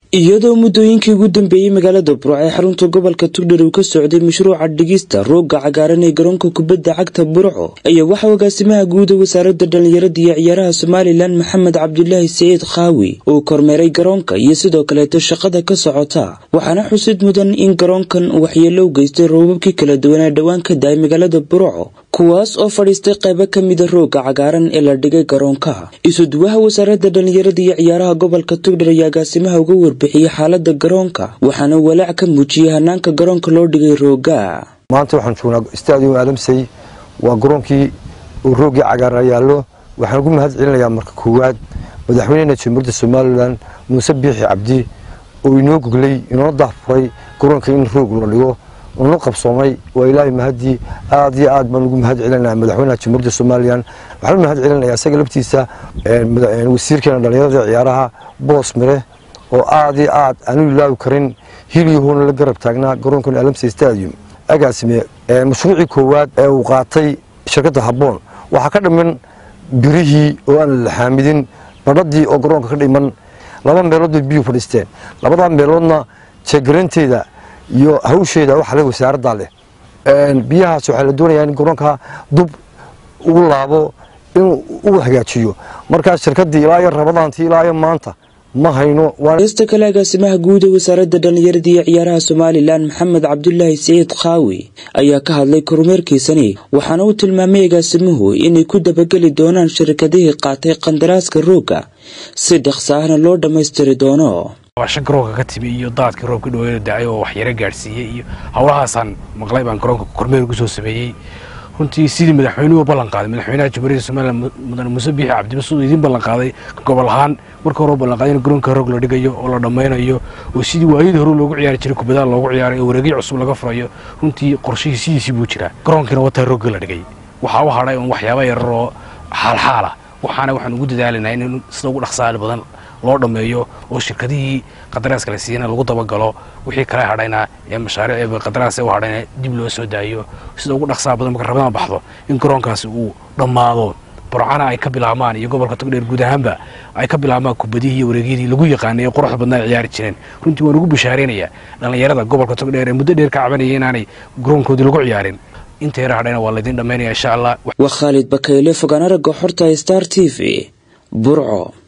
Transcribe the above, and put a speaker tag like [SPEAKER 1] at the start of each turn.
[SPEAKER 1] iyadoo muddooyinkii ugu dambeeyey magaalada burco ee xarunta gobolka tugdhar uu ka socday mashruuca dhigista roogga cagaaran ee garoonka kubadda cagta burco ayaa waxaa agaasimaha guuda wasaaradda dhallinyarada iyo ciyaaraha somalilan maxamed cabdulaahi saciid khaawi uu kormeeray garoonka iyo sidoo kaleeto shaqada ka socota waxaana xusid mudan in garoonkan waxyeelo u geystay roobabkii kala duwan ee dhowaan ka da-ay magaalada burco kuwaas oo fadhiistay qaybo ka mida roogga cagaaran ee la dhigay garoonka isuduwaha wasaaradda dhallinyarada iyo ciyaaraha gobolka tugdhar ayaa agaasimaha uga warbixiyey xaalada garoonka waxaana walaac ka muujiyey hanaanka garoonka loo dhigay rooga
[SPEAKER 2] maanta waxaan joognaa stadium aadamsey waa garoonkii uu roogii cagaara yaallo waxaan ugu mahad celinayaa marka koowaad madaxweynena jamhuuriyadda somalilan muuse biixi cabdi oo inoo goglay inoo dahfuray garoonka in roog la dhigo una qabsoomay waa ilaahay mahadii aad iyo aad baan ugu mahad celinaya madaxweynaha jamhuuriyadda somalilan waxaan u mahad celinaya isaga laftiisa wasiirkeena dhallinyarada ciyaaraha boos mire oo aad iyo aad aanu ilaawi karin hilyahoona la garab taagnaa garoonkan alamsey stadium agaasime mashruucii koowaad ee uu qaatay shirkadda habboon waxaa ka dhiman birihii oo aan la xaamidin badhadii oo garoonka ka dhiman laba meelood bay biyuu fadhiisteen labadaa meeloodna jeegaraynteeda iyo hawsheeda waxa le wasaaraddaa leh biyahaas waxaa la doonayaa in garoonka dub ugu laabo inuu u hagaajiyo markaas shirkaddii ilaa iyo rabadaantii ilaa iyo maanta ma hayno
[SPEAKER 1] heesta kale agaasimaha guud ee wasaaradda dhallinyarada iyo ciyaaraha somalilan maxamed cabdulaahi saciid khaawi ayaa ka hadlay kormeerkiisani waxaana uu tilmaamay agaasimuhu inay ku dabageli doonaan shirkadihii qaatay qandaraaska roogga si dhaqsa ahna loo dhammaystiri doono
[SPEAKER 3] shan garoonka ka timi iyo daadkii roobka dhaweena dacay oo waxyaro gaadhsiiyey iyo howlahaasaan maqlay baan garoonka kormeer ugu soo sameeyey runtii sidii madaxweynuhu ballan qaaday madaxweynaha jamhuuriyadda somalilan mudane muuse biixi cabdiba siduu idiin ballan qaaday gobol ahaan marka hore ballan qaaday in garoonka roog la dhigayo oo la dhammaynayo oo sidii waayadii hore loogu ciyaari jiray kubadaha loogu ciyaaray oo wareegyo cusub laga furayo runtii qorshihii sidiisii buu jiraa garoonkiina wataa roogga la dhigay waxaa u hadhay un waxyaaba yarar oo xaalxaala waxaana waxaan ugu dadaalanaa in sida ugu dhaqsaali badan loo dhammeeyo oo shirkadihii qadaraaska la siiyana lagu dabagalo wixii kale hadhayna ee mashaariic qadaraas u hadhayna dib loo soo daayo sida ugu dhaqsaa badan marka rabadaan baxdo in garoonkaasi uu dhammaado burcana ay ka bilaabmaan iyo gobolka togdheer guud ahaanba ay ka bilaabmaan kubadihii iyo wareegyadii lagu yaqaanay ee quruxda badnaa ay ciyaari jireen runtii waan ugu bishaaraynayaa dhallinyarada gobolka togdheer ee muddo dheer ka cabanaya inaanay garoonkoodii lagu ciyaarin inta yara hadhayna waa laydin dhammaynaya insha allah
[SPEAKER 1] waa khaalid bakayle fogaan aragga xorta star t v burco